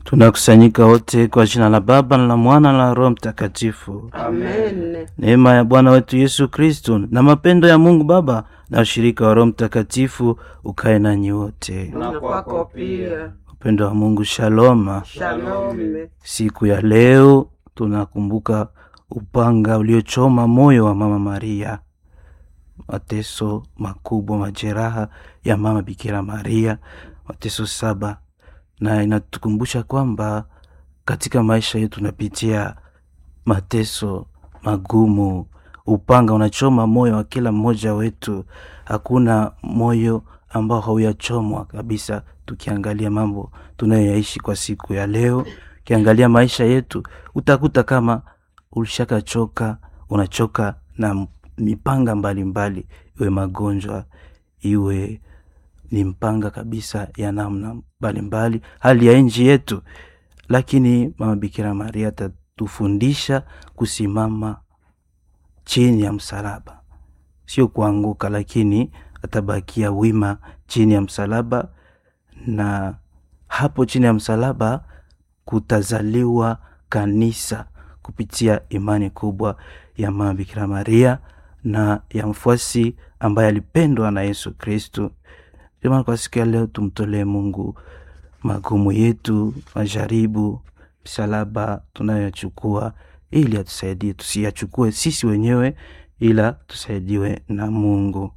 Tunakusanyika wote kwa jina la Baba na la Mwana na la Roho Mtakatifu. Amen. Neema ya Bwana wetu Yesu Kristo na mapendo ya Mungu Baba na ushirika wa Roho Mtakatifu ukae nanyi wote. Na kwako pia. Upendo wa Mungu, shaloma. Shalome. Siku ya leo tunakumbuka upanga uliochoma moyo wa Mama Maria, mateso makubwa, majeraha ya Mama Bikira Maria, mateso saba, na inatukumbusha kwamba katika maisha yetu tunapitia mateso magumu. Upanga unachoma moyo wa kila mmoja wetu, hakuna moyo ambao hauyachomwa kabisa. Tukiangalia mambo tunayoyaishi kwa siku ya leo, ukiangalia maisha yetu, utakuta kama ulishakachoka, unachoka na mipanga mbalimbali, iwe magonjwa, iwe ni mpanga kabisa ya namna mbalimbali, hali ya nchi yetu. Lakini Mama Bikira Maria atatufundisha kusimama chini ya msalaba, sio kuanguka, lakini atabakia wima chini ya msalaba, na hapo chini ya msalaba kutazaliwa kanisa kupitia imani kubwa ya Mama Bikira Maria na ya mfuasi ambaye alipendwa na Yesu Kristu. Ndio maana kwa siku ya leo tumtolee Mungu magumu yetu, majaribu, msalaba tunayochukua ili atusaidie, tusiyachukue sisi wenyewe, ila tusaidiwe na Mungu.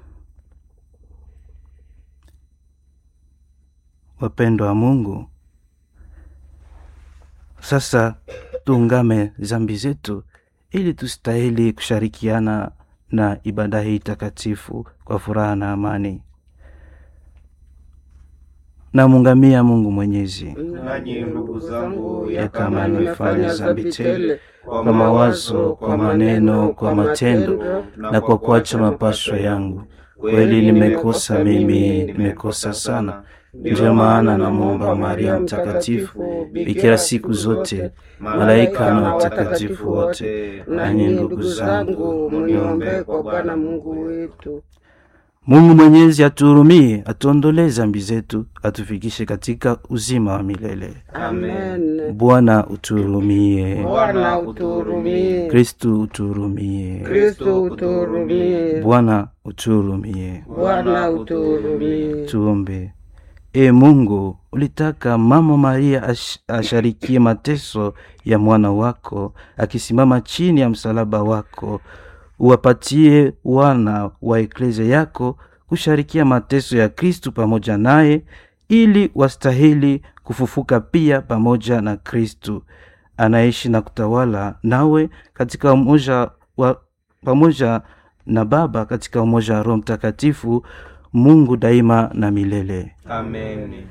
Wapendwa wa Mungu, sasa tuungame zambi zetu ili tustahili kushirikiana na ibada hii takatifu kwa furaha na amani. Namungamia Mungu Mwenyezi Nanyi ndugu zangu, ya kama nimefanya zambi tele kwa mawazo, kwa maneno, kwa matendo na kwa kuacha mapaswa yangu, kweli nimekosa mimi, nimekosa sana. Ndiyo maana namwomba Maria Mtakatifu, bikira siku zote, malaika na watakatifu wote, nanyi ndugu zangu, muniombee kwa Bwana Mungu wetu. Mungu Mwenyezi atuhurumie, atuondolee zambi zetu, atufikishe katika uzima wa milele. Amen. Bwana utuhurumie. Bwana utuhurumie. Kristu utuhurumie. Kristo utuhurumie. Bwana utuhurumie. Bwana utuhurumie. Tuombe. E Mungu, ulitaka Mama Maria ash, asharikie mateso ya mwana wako akisimama chini ya msalaba wako. Uwapatie wana wa eklezia yako kusharikia mateso ya Kristu pamoja naye, ili wastahili kufufuka pia pamoja na Kristu anaishi na kutawala nawe katika umoja wa pamoja na Baba katika umoja wa Roho Mtakatifu, Mungu daima na milele. Amen.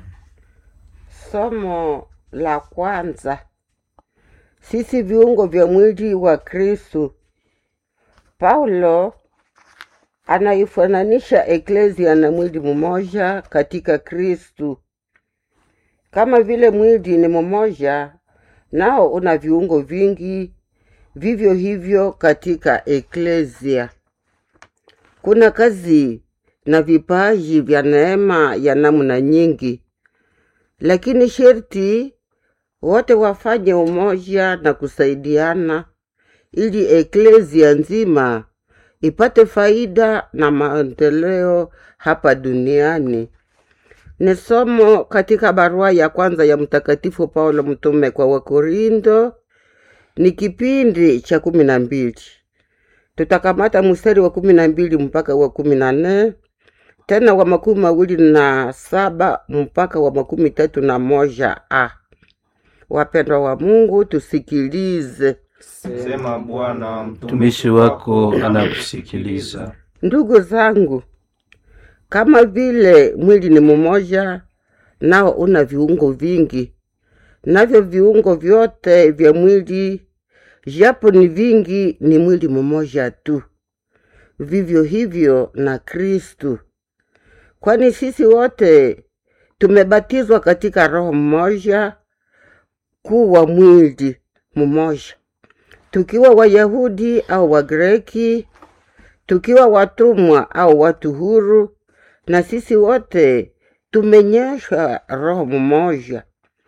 Somo la kwanza. Sisi viungo vya mwili wa Kristu. Paulo anaifananisha eklezia na mwili mmoja katika Kristu. Kama vile mwili ni mmoja, nao una viungo vingi, vivyo hivyo katika eklezia kuna kazi na vipaji vya neema ya namna nyingi, lakini sherti wote wafanye umoja na kusaidiana ili eklezia nzima ipate faida na maendeleo hapa duniani. Ni somo katika barua ya kwanza ya Mtakatifu Paulo mtume kwa Wakorindo, ni kipindi cha kumi na mbili. Tutakamata mstari wa kumi na mbili mpaka wa kumi na nne tena wa makumi mawili na saba mpaka wa makumi tatu na moja a. Wapendwa wa Mungu, tusikilize. Sema Bwana, Mtumishi wako anakusikiliza. Ndugu zangu, kama vile mwili ni mmoja, nao una viungo vingi, navyo viungo vyote vya mwili japo ni vingi, ni mwili mmoja tu. Vivyo hivyo na Kristu, kwani sisi wote tumebatizwa katika Roho mmoja kuwa mwili mmoja, tukiwa Wayahudi au Wagreki, tukiwa watumwa au watu huru, na sisi wote tumenyeshwa roho mmoja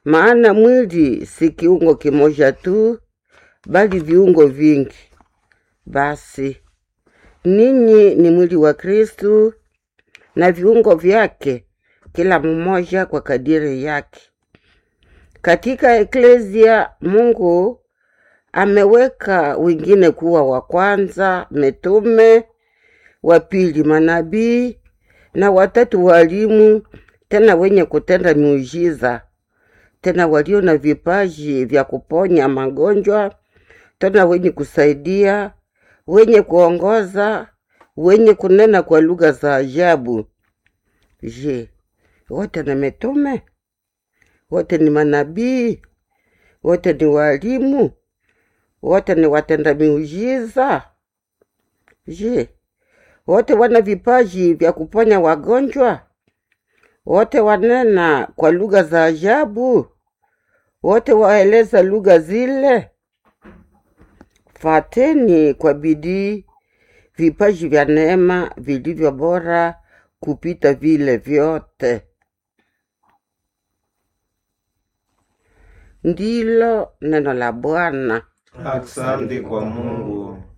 maana mwili si kiungo kimoja tu, bali viungo vingi. Basi ninyi ni mwili wa Kristu na viungo vyake, kila mmoja kwa kadiri yake. Katika eklezia Mungu ameweka wengine kuwa wa kwanza mitume, wa pili manabii, na watatu walimu, tena wenye kutenda miujiza, tena walio na vipaji vya kuponya magonjwa, tena wenye kusaidia, wenye kuongoza, wenye kunena kwa lugha za ajabu. Je, wote ni mitume? Wote ni manabii? Wote ni walimu? Wote ni watenda miujiza? Je, wote wana vipaji vya kuponya wagonjwa? Wote wanena kwa lugha za ajabu? Wote waeleza lugha zile? Fateni kwa bidii vipaji vya neema vilivyo bora kupita vile vyote. Ndilo neno la Bwana. Asante kwa Mungu.